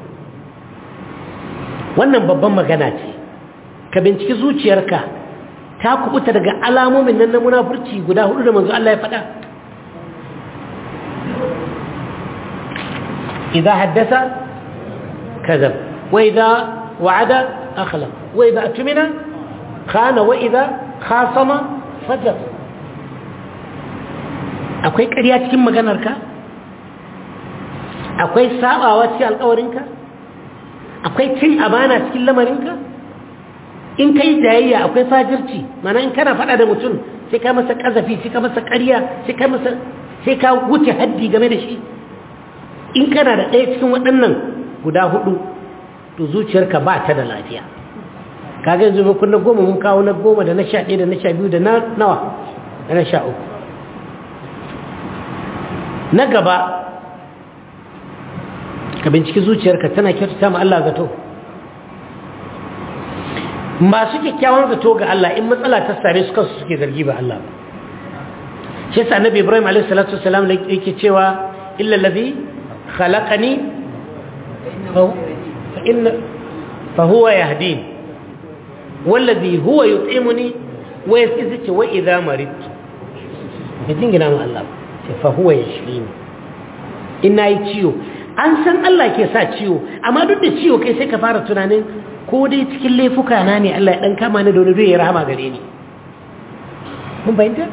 wannan babban magana ce ka binciki zuciyarka ta kubuta daga alamomin nan na munafurci guda hudu da manzo Allah ya faɗa idza haddasa kadhab wa idza wa'ada akhlaq wa idza atmina khana wa idza khasama fajr akwai ƙarya cikin maganarka akwai sabawa cikin alƙawarinka akwai cin amana cikin lamarinka in kai jayayya akwai fajirci mana in kana faɗa da mutum sai ka masa ƙazafi sai ka masa ƙarya sai ka masa sai ka wuce haddi game da shi in kana da ɗaya cikin waɗannan guda hudu to zuciyarka ba ta da lafiya kaga yanzu mun kunna goma mun kawo na goma da na sha ɗaya da na sha biyu da na nawa da na sha uku na gaba ka binciki zuciyarka tana kyautata ma Allah zato masu kyakkyawan zato ga Allah in matsala ta same su kansu suke zargi ba Allah ba shi yasa annabi Ibrahim alaihi salatu wasalam yake cewa illa allazi khalaqani fa inna fa huwa yahdin wallazi huwa yut'imuni wa yasqizi wa idha maridtu yajin gina ma Allah fa huwa yashfini ina yi ciwo an san Allah ke sa ciwo amma duk da ciwo kai sai ka fara tunanin ko dai cikin laifuka na ne Allah ya dan kama ni da wani ya rahama gare ni mun bayyana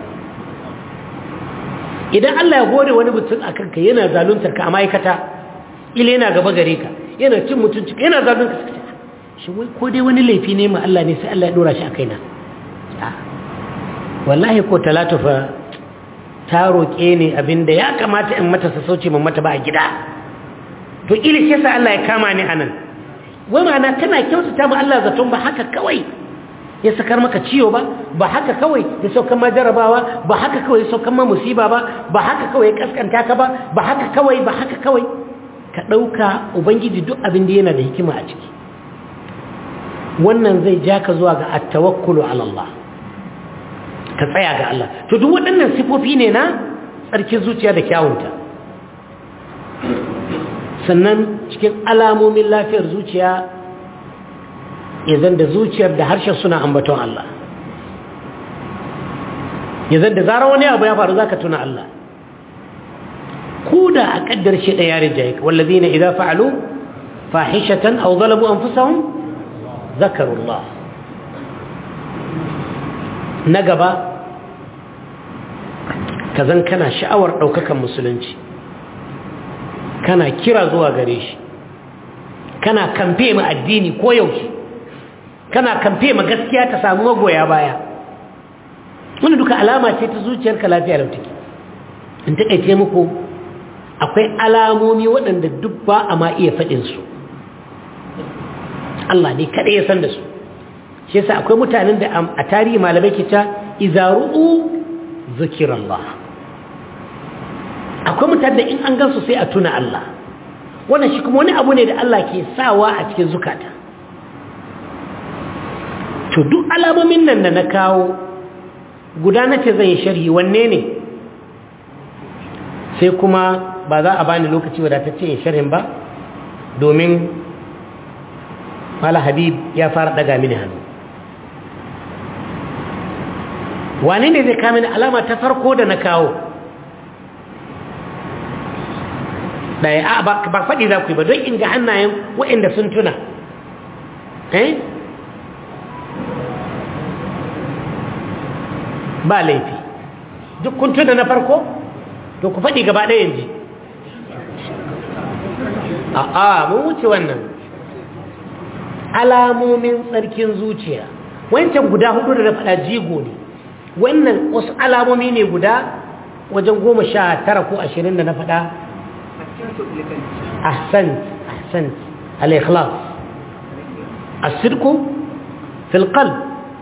idan Allah ya gode wani mutum a kanka yana zaluntar ka a ma'aikata ila yana gaba gare ka yana cin mutunci ka yana zaluntar ka shi wai ko dai wani laifi ne ma Allah ne sai Allah ya dora shi a kaina wallahi ko talatu fa ta roƙe ni abinda ya kamata in mata sassauci man mata ba a gida to ila shi yasa Allah ya kama ni anan wai ma'ana kana kyautata ma Allah zaton ba haka kawai ya sakar maka ciwo ba ba haka kawai ya saukan ma jarabawa ba haka kawai ya saukan ma musiba ba ba haka kawai ya kaskanta ka ba ba haka kawai ba haka kawai ka ɗauka ubangiji duk abin da yana da hikima a ciki wannan zai ja ka zuwa ga attawakkulu ala Allah ka tsaya ga Allah to duk waɗannan sifofi ne na tsarkin zuciya da kyawunta sannan cikin alamomin lafiyar zuciya zan da zuciyar da harshen suna ambaton Allah zan da zarar wani abu ya faru zaka tuna Allah ko da a kaddar shi da yarin jayi wallazina idza fa'alu fahishatan aw zalamu anfusahum zakaru Allah na gaba kazan kana sha'awar daukakan musulunci kana kira zuwa gare shi kana kamfe ma addini ko yaushe kana kamfe ma gaskiya ta samu magoya baya wani duka alama ce ta zuciyarka lafiya lautaki in taƙaice muku akwai alamomi waɗanda duk ba a ma iya faɗinsu Allah ne kaɗai ya san da su shi yasa akwai mutanen da a tarihi malamai ke ta izaru'u zikirallah akwai mutane da in an gansu sai a tuna Allah wannan shi kuma wani abu ne da Allah ke sawa a cikin zukata to duk alamomin nan da na kawo guda na ce zan yi sharhi wanne ne sai kuma ba za a bani lokaci wadatacce yin sharhin ba domin mala habib ya fara daga mini hannu wane ne zai kamini alama ta farko da na kawo ɗaya a ba faɗi za ku yi ba don inga hannayen waɗanda sun tuna eh ba laifi duk kun tuna na farko to ku faɗi gaba ɗaya yanzu a a mun wuce wannan alamomin tsarkin zuciya wancan guda hudu da na faɗa jigo ne wannan wasu alamomi ne guda wajen goma sha tara ko ashirin da na faɗa ahsant ahsant al-ikhlas as-sidqu fil qalb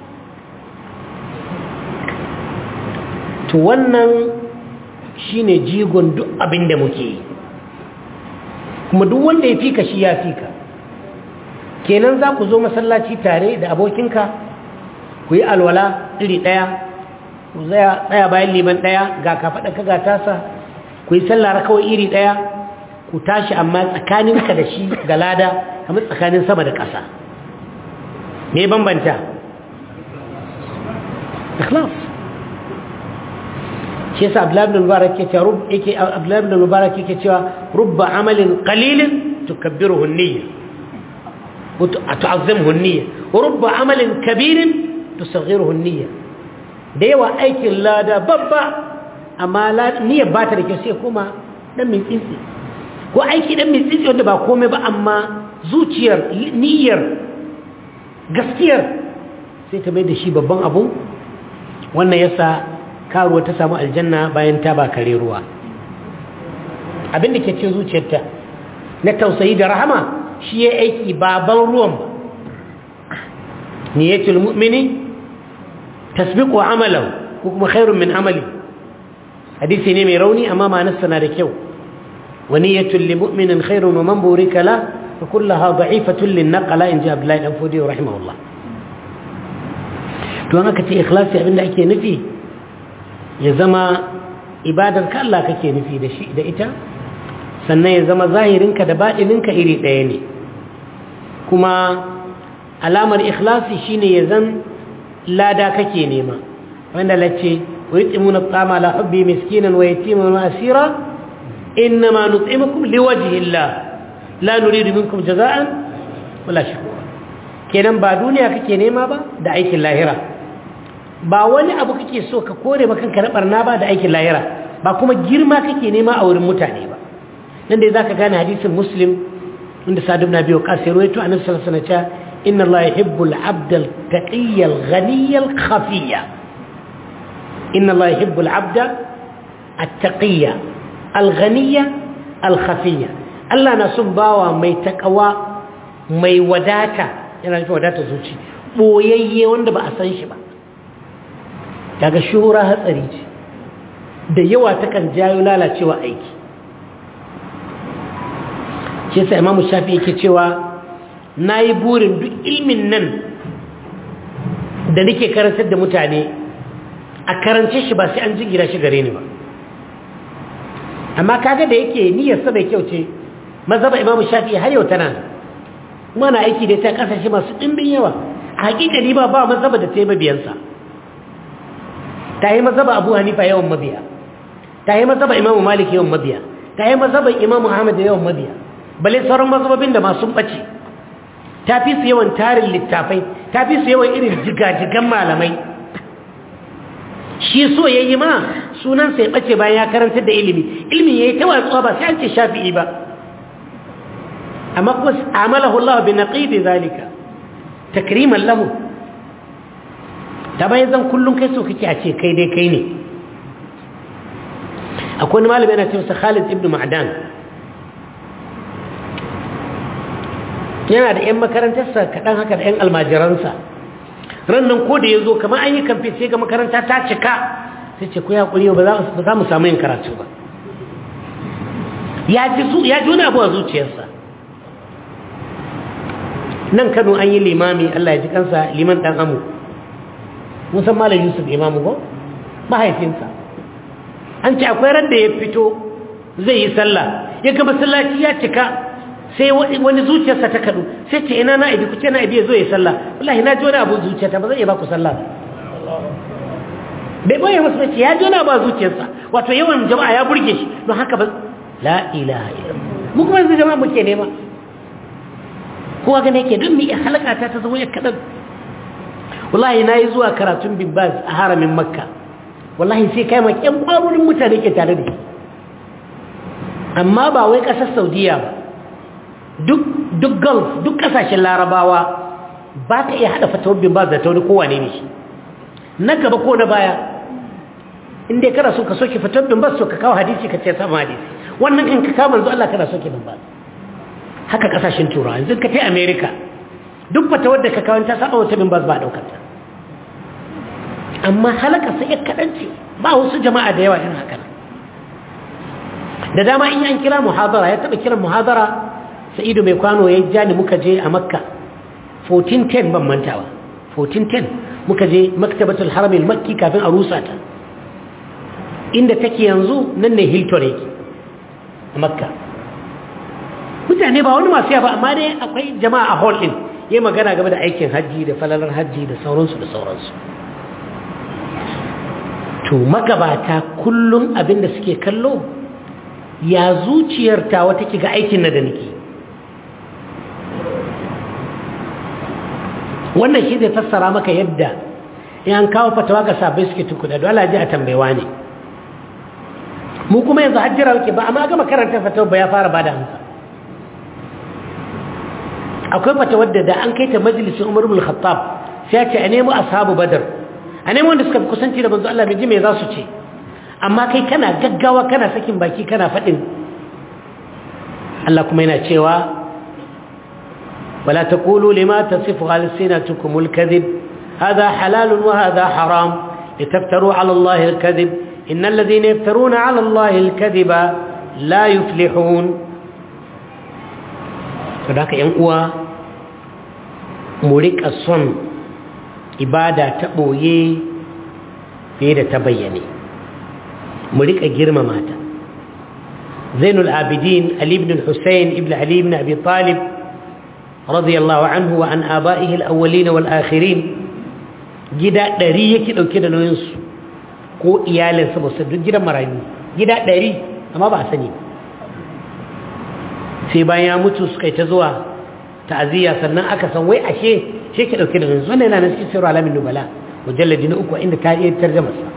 to wannan shine jigon duk abin da muke yi kuma duk wanda ya fika shi ya fika kenan za ku zo masallaci tare da abokinka ku yi alwala iri ɗaya ku tsaya bayan liman ɗaya ga kafaɗa ka ga tasa ku yi sallah kawai iri ɗaya ku tashi amma tsakaninka da shi ga lada kamar tsakanin sama da ƙasa me bambanta ikhlas shi yasa abdullahi ibn mubarak yake cewa rub yake abdullahi ibn mubarak yake cewa rubba amalin qalilin tukabbiruhu an-niyya wa tu'azzimuhu an-niyya wa rubba amalin kabirin tusaghiruhu an-niyya da yawa aikin lada babba amma niyyar ba ta da kyau sai kuma dan min tsintsi ko aiki dan min tsintsi wanda ba komai ba amma zuciyar niyyar gaskiyar sai ta mai da shi babban abu wannan yasa karuwa ta samu aljanna bayan ta ba kare ruwa abin da ke cin zuciyarta na tausayi da rahama shi ya aiki baban ruwan ba niyatul mu'mini tasbiqu amalahu ko kuma khairun min amali hadisi ne mai rauni amma ma'anarsa na da kyau wa niyatul lil mu'minin khairun wa man burika la fa kullaha da'ifatun lin naqala in ja Abdullahi dan Fodi rahimahullah to an aka ce ikhlasi abinda ake nufi ya zama ibadar ka Allah kake nufi da shi da ita sannan ya zama zahirinka da baɗininka iri ɗaya ne kuma alamar ikhlasi shine ya zan lada kake nema wanda lace wa yutimuna at'ama la hubbi miskinan wa yatiman wa asira innama nut'imukum liwajhi Allah la nuridu minkum jaza'an wala shukura kenan ba duniya kake nema ba da aikin lahira ba wani abu kake so ka kore ba kanka na barna ba da aikin lahira ba kuma girma kake nema a wurin mutane ba nan dai zaka gane hadisin muslim inda sa'd ibn abi waqas ya rawaito annabi sallallahu alaihi wasallam inna allaha yuhibbu al-'abda al-taqiyya al-ghaniyya al-khafiyya inna allaha yuhibbu al-'abda at-taqiyya al-ghaniyya al-khafiyya Allah na son bawa mai takawa mai wadata yana nufin wadata zuci boyayye wanda ba a san shi ba daga shuhura hatsari ce da yawa takan jayo lalacewa aiki shi sa imamu shafi yake cewa na yi burin duk ilmin nan da nake karantar da mutane a karance shi ba sai an jigira shi gare ni ba amma kaga da yake niyyarsa mai kyau ce mazaba imamu shafi har yau tana mana aiki da ta kasashe masu ɗimbin yawa a hakikani ba ba mazaba da ta yi mabiyansa ta yi mazaba abu hanifa yawan mabiya ta yi mazaba imamu malik yawan mabiya ta yi mazaba imamu ahmad da yawan mabiya bale sauran mazababin da masu ɓace ta fi su yawan tarin littafai ta fi su yawan irin jigajigan malamai shi so ya yi ma sunansa ya ɓace bayan ya karantar da ilimi ilimin ya yi ta watsuwa ba sai an ce shafi'i ba amma kuma amalahu Allah bi naqidi zalika takriman lahu ta bayan zan kullum kai so kake a ce kai dai kai ne akwai wani malami yana cewa Khalid ibn Ma'dan yana da 'yan makarantarsa kaɗan haka da 'yan almajiransa rannan ko da ya zo kamar an yi kamfe sai ga makaranta ta cika sai ce ku ya ƙuri ba za mu samu yin karatu ba ya ji wani abu a zuciyarsa nan kano an yi limami allah ya ji kansa liman ɗan amu musan malam yusuf imamu ko mahaifinsa an ce akwai ran da ya fito zai yi sallah ya ga masallaci ya cika sai wani zuciyarsa ta kadu sai ce ina na'ibi ku ce na'ibi ya zo ya sallah wallahi na ji wani abu zuciyarta ba zai iya ba ku sallah bai boye masu mace ya ji wani abu a zuciyarsa wato yawan jama'a ya burge shi don haka ba la ilaha illallah mu kuma yanzu jama'a muke nema kowa gane yake don mi halaka ta ta zama ya kadan wallahi na yi zuwa karatun bin baz a haramin makka wallahi sai kai ma ƴan ƙwarorin mutane ke tare da shi amma ba wai ƙasar saudiya ba duk gulf duk kasashen larabawa ba ka iya haɗa fatawar bin ba da tauni kowane ne shi na gaba ko na baya inda kana so ka soke fatawar bin ba so ka kawo hadisi ka ce sama hadisi wannan kan ka kawo manzo Allah kana soke bin ba haka kasashen turawa yanzu ka tai america duk fatawar da ka kawo ta saba wata bin ba ba daukar ta amma halaka sai ya kadanci ba wasu jama'a da yawa irin haka da dama in an kira muhadara ya taba kiran muhadara sa'idu mai kwano ya ja ni muka je a makka 1410 ban mantawa 1410 muka je maktabatul haramil makki kafin a rusa ta inda take yanzu nan ne hilton yake a makka mutane ba wani masu yawa amma dai akwai jama'a a hall din yayi magana game da aikin hajji da falalar hajji da sauransu da sauransu to magabata kullum abin da suke kallo ya zuciyar ta wata ga aikin na da nake wannan shi zai fassara maka yadda in an kawo fatawa ga sabai suke tukuda don Allah ji a tambayewa ne mu kuma yanzu hajjira wake ba amma gama karanta fatawa ba ya fara bada amsa akwai fatawar da da an kai ta majalisin Umar ibn Khattab sai ya ce a nemo ashabu badar a nemo wanda suka fi kusanci da manzo Allah bai ji me za su ce amma kai kana gaggawa kana sakin baki kana faɗin Allah kuma yana cewa wala taqulu lima tasifu alsinatukum alkadhib hadha halal wa hadha haram litaftaru ala Allah alkadhib innal ladhina yaftaruna ala Allah alkadhiba la yuflihun sadaka yan uwa mu rika son ibada ta boye fiye da ta bayyane mu rika girmama ta zainul abidin ali ibn husayn ibn ali ibn abi talib radiyallahu anhu wa an aba'ihi al-awwalin wal akhirin gida ɗari yake dauke da nauyin su ko iyalinsa ba su duk gidan marayu gida ɗari amma ba a sani sai bayan ya mutu suka yi ta zuwa ta'aziyya sannan aka san wai ashe shi ke dauke da nauyin su wannan yana nan cikin sirru alamin nubala mujalladi na uku inda ta iya tarjama sa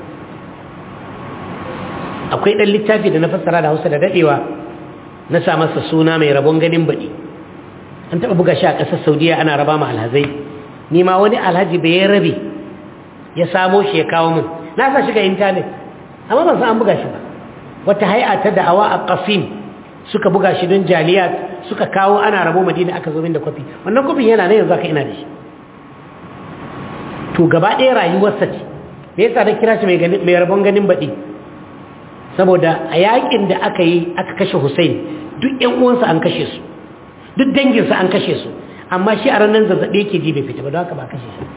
akwai ɗan littafi da na fassara da hausa da daɗewa na sa masa suna mai rabon ganin baɗi an taɓa buga shi a ƙasar saudiya ana raba ma alhazai ni ma wani alhaji bai ya rabe ya samo shi ya kawo min na sa shi ga intanet amma ban san an buga shi ba wata hai'a ta da'awa a ƙafin suka buga shi don jaliyat suka kawo ana rabo madina aka zo min da kwafi wannan kwafin yana nan yanzu aka ina da shi to gaba ɗaya rayuwarsa ce me yasa na kira shi mai rabon ganin baɗi saboda a yakin da aka yi aka kashe Hussein duk ƴan uwansa an kashe su duk danginsa an kashe su amma shi a ranar zazzaɓi yake ji bai fita ba don haka ba kashe shi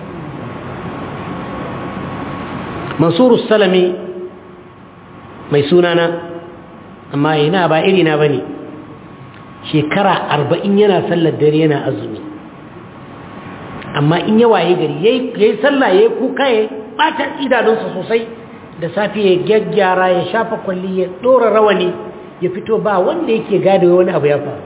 Mansuru Salami mai sunana amma yana ba irina ba ne shekara arba'in yana sallar dare yana azumi amma in ya waye gari ya yi sallah ya yi kuka ya ɓata idanunsa sosai da safi ya gyaggyara ya shafa kwalli ya ɗora rawani ya fito ba wanda yake gada wani abu ya faru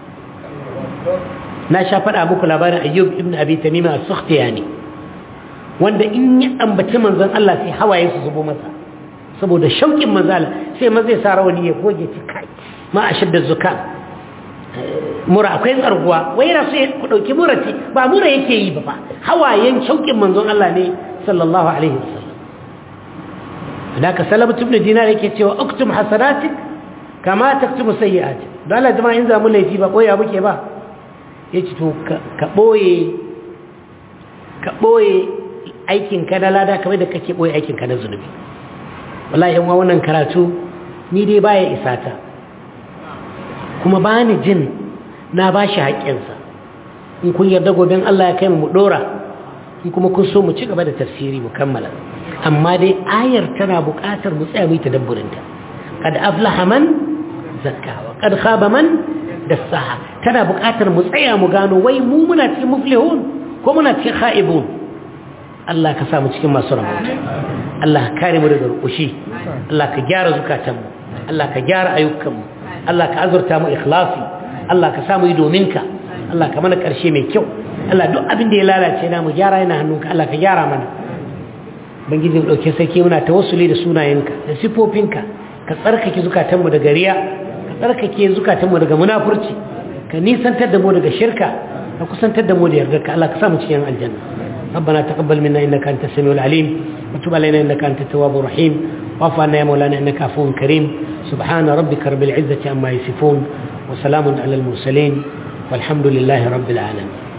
na sha faɗa muku labarin ayyub ibn abi tamima as-sukhtiyani wanda in ya ambaci manzon Allah sai hawaye su zubo masa saboda shauƙin manzon Allah sai ma zai sa rawani ya goge ci kai ma a shidda zuka mura akwai tsarguwa wai yana so ku dauki mura ce ba mura yake yi ba fa hawayen shauƙin manzon Allah ne sallallahu alaihi wasallam haka salamatu ibn dinar yake cewa uktum hasanatik kama taktubu sayyi'atik don Allah jama'a in zamu laifi ba koya muke ba yace to ka boye ka boye aikin ka na lada kamar da kake boye aikin ka na zunubi wallahi yan wannan karatu ni dai baya isa ta kuma bani jin na bashi haƙƙinsa in kun yarda goben Allah ya kai mu dora in kuma kun so mu ci gaba da tafsiri mu kammala amma dai ayar tana buƙatar mu tsaya mu yi tadabburinta kad aflaha man zakkawa kad khaba man dassaha tana buƙatar mu tsaya mu gano wai mu muna cikin muflihun ko muna cikin khaibun Allah ka sa mu cikin masu rabauta Allah ka kare mu daga rukushi Allah ka gyara zukatanmu Allah ka gyara ayyukanmu Allah ka azurta mu ikhlasi Allah ka sa mu yi domin ka Allah ka mana ƙarshe mai kyau Allah duk abin da ya lalace na mu gyara yana hannunka Allah ka gyara mana bangiji mu dauke sarki muna tawassuli da sunayenka da sifofinka ka tsarkake zukatanmu daga riya ka tsarkake zukatanmu daga munafurci ka nisantar da mu daga shirka ka kusantar da mu da yardarka Allah ka sa mu cikin aljanna ربنا تقبل منا انك انت السميع العليم وتب علينا انك انت التواب الرحيم واعف عنا يا مولانا انك عفو كريم سبحان ربك رب العزه عما يصفون وسلام على المرسلين والحمد لله رب العالمين